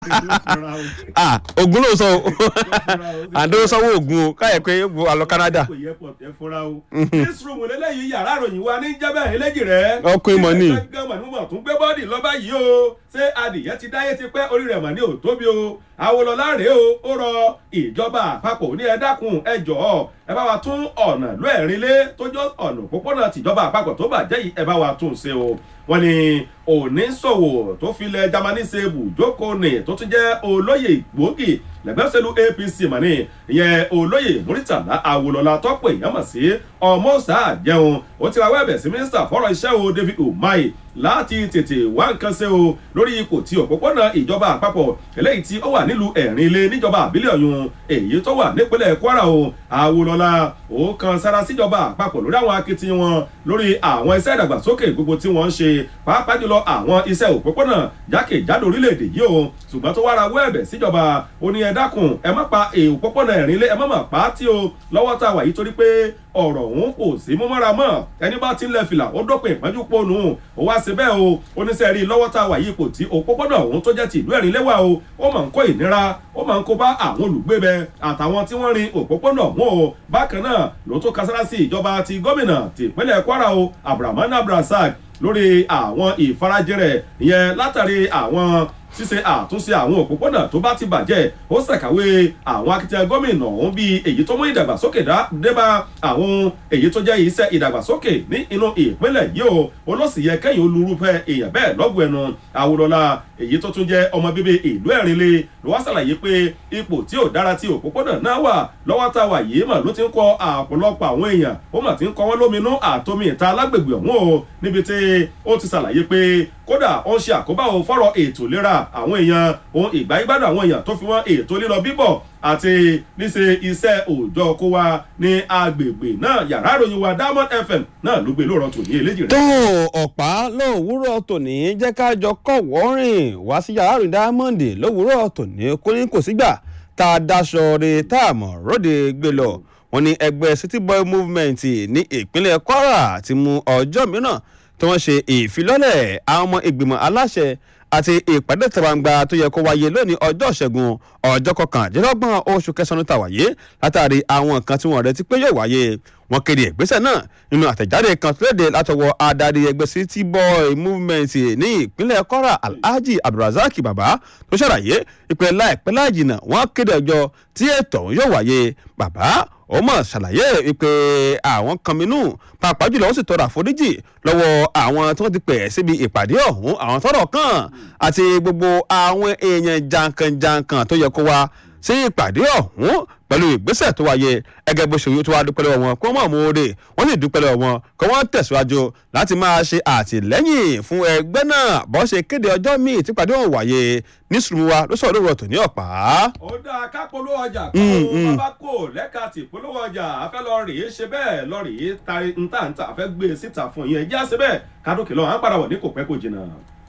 ah ogun ló sọ o àdó sanwó ogun o káyọ̀ pé yóò alọ canada kò yẹ pọ̀ tẹ́ fúnra o. newsroom lélẹ́yìí yàrá ìròyìn wa ní jẹ́bẹ̀ eléjì rẹ̀. Ọkùnrin mọ̀ ní. gẹ́gẹ́ mọ̀ nímọ̀ tún gbé bọ́ọ̀dì lọ́ba yìí o ṣé adìyẹ ti dáyé ti pẹ́ orí rẹ̀ mà ní òtóbi o Awolọ́lá rèé o ó rọ ìjọba àpapọ̀ ní ẹ dákun ẹ jọ̀ọ́ ẹ bá wa tún ọ̀nà ló ẹ̀rin lé tó jọ ọ̀nà òpópónà tìjọba àpapọ̀ tó bàjẹ́ yìí ẹ bá wa tún ṣe o wọ́n ní oníṣòwò tó filẹ̀ Jámánì ṣe bùjókòó ní tó tún jẹ́ olóyè gbòógì lẹ́gbẹ́ òṣèlú APC mọ̀ní ìyẹn olóyè Murtala Awolọ́lá tọ́pọ̀ èèyàn mọ̀ sí ọmọ́sà jẹun ó ti rawọ́ ẹ̀bẹ̀ sí mínísítà fọ́rọ̀ iṣẹ́ o David Umahi láti tètè wá nǹkan ṣe o lórí ipò tí òpópónà ìjọba àpapọ̀ eléyìí tí ó wà nílùú ẹ̀rín ilé níjọba àbílẹ̀ ọ̀yún èyí tó wà nípínlẹ̀ Kwara o Awolọ́lá ó kan sára síjọba àpapọ̀ lórí àwọn akitiyan wọn lórí àwọn iṣẹ́ ìdàgbàsókè gbogbo tí wọ́n ń ṣe pàápàá jùlọ àwọn iṣẹ́ òpópónà jákèjádò orílẹ̀-èdè yìí o ṣùgbọ́n tó wá rawọ́ ẹ̀bẹ̀ síjọba ó ní ẹ dákun ẹ má pa òpópónà ẹ̀rín ilé ẹ má mà pa á tí o lọ́wọ́ tá a wà yìí torí pé ọ̀rọ̀ òun kò sí mú mọ́ra mọ́ ẹni bá ti ń lẹ fìlà ó dópin ìpọ́njú ponu ó wá sí bẹ́ẹ̀ o oníṣẹ́ rí lọ́wọ́ tá a wà yìí kò tí òpópónà òun tó jẹ́ ti ìlú ẹ̀rín lẹ́wà o ó máa ń kó ìnira ó máa ń kó bá àwọn olùgbé bẹ àtàwọn tí wọ́n rin òpópónà ọ̀hún o bákan náà ló tó kasára sí ìjọba ti gómìnà ti ìpínlẹ̀ Kwara o Abdulrahman Abdulrasaq lórí àwọn ìfarajẹrẹ ìyẹn látàrí àwọn ṣíṣe àtúnṣe àwọn òpópónà tó bá ti bàjẹ́ ó ṣàkàwé àwọn akitiyan gómìnà ọ̀hún bíi èyí tó mú ìdàgbàsókè débá àwọn èyí tó jẹ́ iṣẹ́ ìdàgbàsókè ní inú ìpínlẹ̀ yìí o olóṣìyẹ kẹ́yìn olùrúfẹ́ èèyàn bẹ́ẹ̀ lọ́gùn ẹnu Awolọ́lá èyí tó tún jẹ́ ọmọ bíbí ìlú Ẹ̀rínlé ló wá ṣàlàyé pé ipò tí ò dára tí òpópónà náà wà lọ́wọ́ tá a wà yìí mà ló ti ń kọ àpọ̀lọpọ̀ àwọn èèyàn ó mà ti ń kọ wọ́n lóminú àtomi ìta alágbègbè ọ̀hún o níbi tí ó ti ṣàlàyé pé kódà ó ń ṣe àkóbá o fọ́rọ̀ ètò ìlera àwọn èèyàn ohun ìgbà ìgbádùn àwọn èèyàn tó fi wọ́n ètò lílọ bíbọ̀ àti níṣe iṣẹ́ òòjọ́ kó wa ní agbègbè náà yàrá ìròyìn wa Diamond FM náà ló gbé lóòrọ̀ tòní eléjì rẹ̀. tó ọ̀pá lówùúrọ̀ tòní jẹ́ ká jọ kọ̀ wọ́rìn wá sí yàrá ìròyìn Diamond lówùúrọ̀ tòní kó ní kò sígbà tá a daṣọ re tá a mọ̀ róde gbé lọ wọ́n ní ẹgbẹ́ City Boy Movement ní ìpínlẹ̀ Kwara ti mú ọjọ́ mìíràn tí wọ́n ṣe ìfilọ́lẹ̀ àwọn ọmọ ìgbìmọ̀ aláṣẹ àti ìpàdé tẹ̀wàǹgbà tó yẹ kó wáyé lónìí ọjọ́ ìṣẹ́gun ọjọ́ kọkàndínlọ́gbọ̀n oṣù kẹsàn-án tá wáyé látàrí àwọn nǹkan tí wọ́n retí pé yóò wáyé wọ́n kéde ìgbésẹ̀ náà nínú àtẹ̀jáde kan tó léde látọwọ́ adarí ẹgbẹ́ City Boy Movement ní ìpínlẹ̀ Kwara Alhaji Abdulrasaq Baba tó ṣàlàyé ìpè láìpẹ́ láì jìnnà wọ́n kéde ọjọ́ tí ètò yóò wáyé bàbá ó mọ̀ ṣàlàyé wípé àwọn kan minú pàápàá jùlọ ó sì tọrọ àforíjì lọ́wọ́ àwọn tí wọ́n ti pè síbi ìpàdé ọ̀hún àwọn tọ́rọ̀ kàn àti gbogbo àwọn èèyàn jankan-jankan tó yẹ kó wá sí ìpàdé ọ̀hún pẹ̀lú ìgbésẹ̀ tó wáyé ẹgẹ́ bó ṣe wí tó wá dúpẹ́ lọ́wọ́ wọn kó mọ̀ mú oore wọ́n sì dúpẹ́ lọ́wọ́ wọn kó wọ́n tẹ̀síwájú láti máa ṣe àtìlẹ́yìn fún ẹgbẹ́ náà bó ṣe kéde ọjọ́ míì tí ìpàdé ọ̀hún wáyé ní sùnmùwà ló sọ̀rọ̀ lórí ọ̀tọ̀ ní ọ̀pá. ó dáa ká polówó ọjà kó o bá kó lẹ́ka tí polówó ọjà afẹ́ lọ rèé ṣe bẹ́ẹ̀ lọ rèé tari ntàntà afẹ́ gbé e síta fún yẹn jẹ́ àṣẹ bẹ́ẹ̀ kádókè lọ́wọ́ à ń padà wọ̀ ní kò pẹ́ kò jìnnà.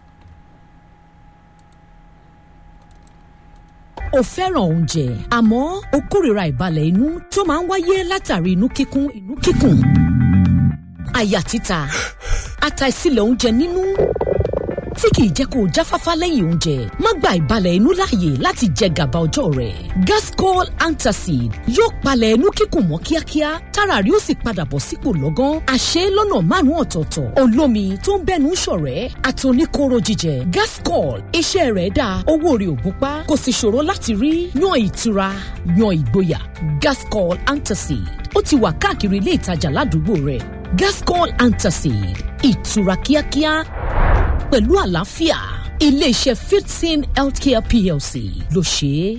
o fẹ́ràn oúnjẹ àmọ́ o kórìíra ìbalẹ̀ inú tó máa ń wáyé látàrí inú kíkún inú kíkùn àyà títa àtàìsílẹ̀ oúnjẹ nínú tí kìí jẹ́ kó o jáfáfá lẹ́yìn oúnjẹ má gba ìbalẹ̀ inú láàyè láti jẹ gàba ọjọ́ rẹ̀ gascol antacid yóò palẹ̀ inú kíkùn mọ́ kíákíá tára rí ó sì padà bọ̀ sípò lọ́gán àṣẹ lọ́nà márùn-ún ọ̀tọ̀ọ̀tọ̀ olómi tó ń bẹ́nu ṣọ̀rẹ́ àtòníkóró jíjẹ gascol iṣẹ́ rẹ̀ dáa owó rẹ̀ ò gún pa kò sì ṣòro láti rí yan ìtura yan ìgboyà gascol antacid ó ti wà káàkiri ilé ìtajà ládùúgbò rẹ̀ gascol antacid ìtura kíákíá pẹ̀lú àlàáfíà iléeṣẹ́ fifteen healthcare plc ló ṣe é.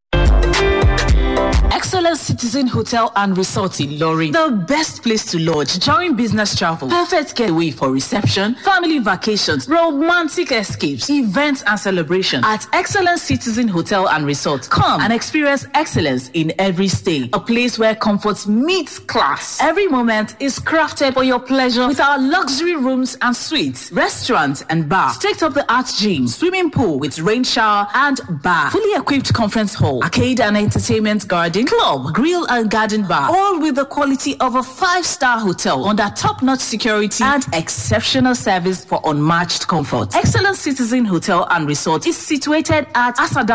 Excellent Citizen Hotel and Resort in Lorry. The best place to lodge during business travel. Perfect getaway for reception, family vacations, romantic escapes, events and celebration. At Excellent Citizen Hotel and Resort, come and experience excellence in every stay. A place where comfort meets class. Every moment is crafted for your pleasure with our luxury rooms and suites, restaurant and bar, state-of-the-art gym, swimming pool with rain shower and bar, fully equipped conference hall, arcade and entertainment garden garden, club, grill and garden bar. All with the quality of a five-star hotel under top-notch security and exceptional service for unmatched comfort. Excellent Citizen Hotel and Resort is situated at Asada